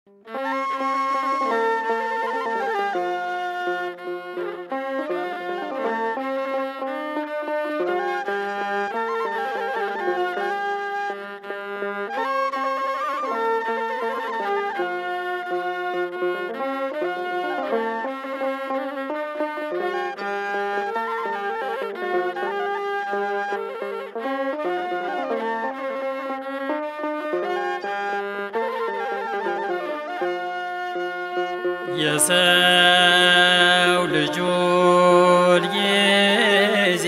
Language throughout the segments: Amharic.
የሰው ልጁን ጊዜ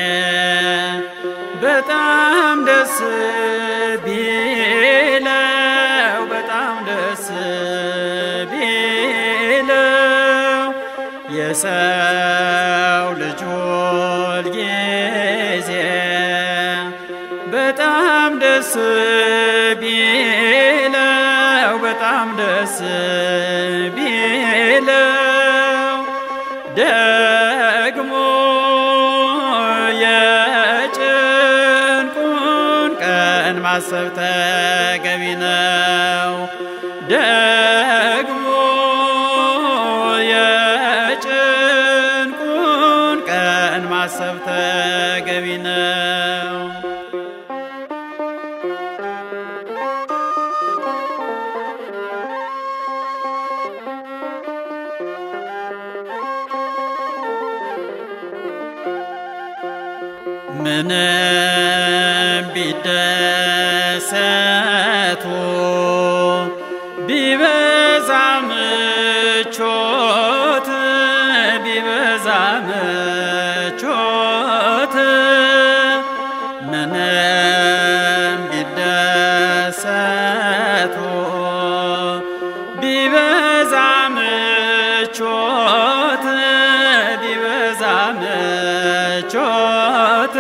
በጣም ደስ ቢለው በጣም ደስ ቢለው የሰው ልጁን ጊዜ በጣም ደስ ቢለው በጣም ደስ ቢለው ደግሞ የጭንቁን ቀን ማሰብ ተገቢ ነው። ደግሞ የጭንቁን ቀን ማሰብ ተገቢ ነው። ምንም ቢደሰቱ ቢበዛ ምቾት ቢበዛ ምቾት ምንም ቢደሰቱ ቢበዛ ምቾት ቢበዛ ምቾት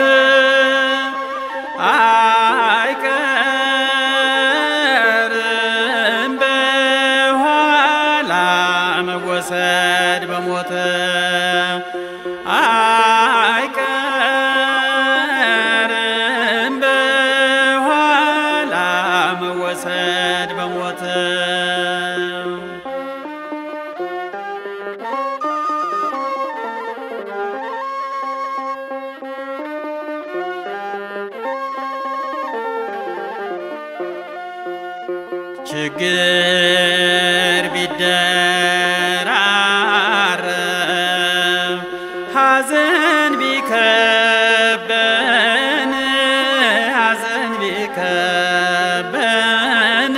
አይቀርም በኋላ መወሰድ በሞት አይቀርም በኋላ መወሰድ በሞት ችግር ቢደራረብ ሐዘን ቢከበን ሐዘን ቢከበን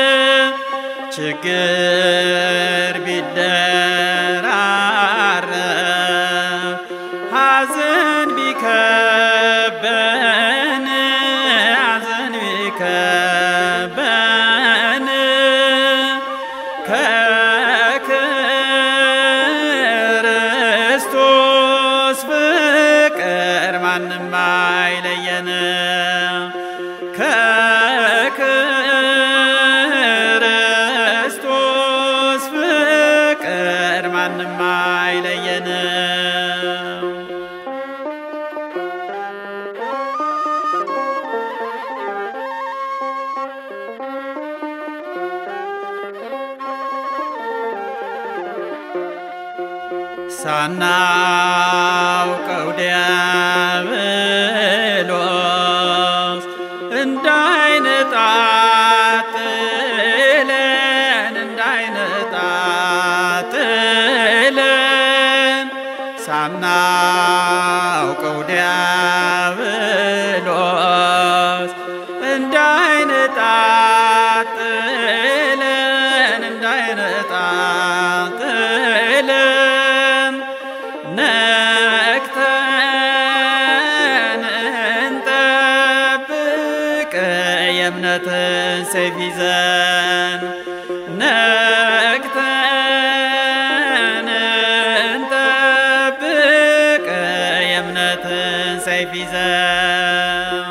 ችግር ቢደራረብ ሐዘን ቢከበን ሐዘን ቢከበን ከክርስቶስ ፍቅር ማንም አይለየን ከክርስቶስ ፍቅር ማንም አይለየን ሳናውቀው ዲያብሎስ እንዳይነጣጥለን እንዳይነጣጥለን ሳናውቀው ዲያብሎስ እንዳይነጣጥለን እንዳይነጣጥለን ነቅተን እንጠብቅ የእምነትን ሰይፍ ይዘን ነቅተን እንጠብቅ የእምነትን ሰይፍ ይዘን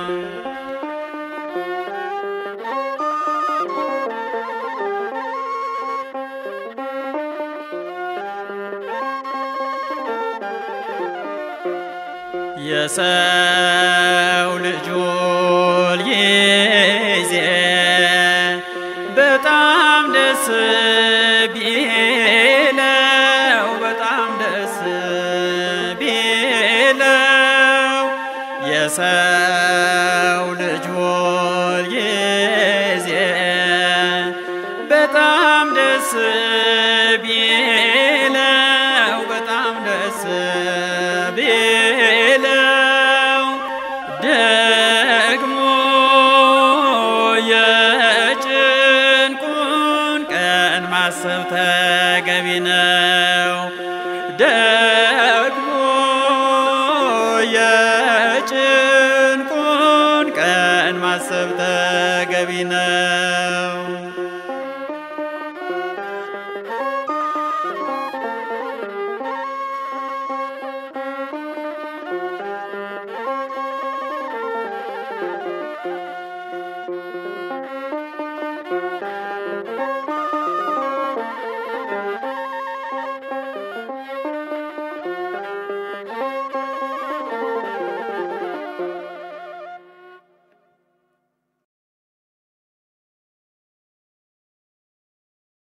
የሰው ልጁን ጊዜ በጣም ደስ በጣም ደስ ቢለው በጣም ደስ ቢለው ደግሞ የጭንቁን ቀን ማሰብ ተገቢ ነው። ደግሞ የጭንቁን ቀን ማሰብ ተገቢ ነው።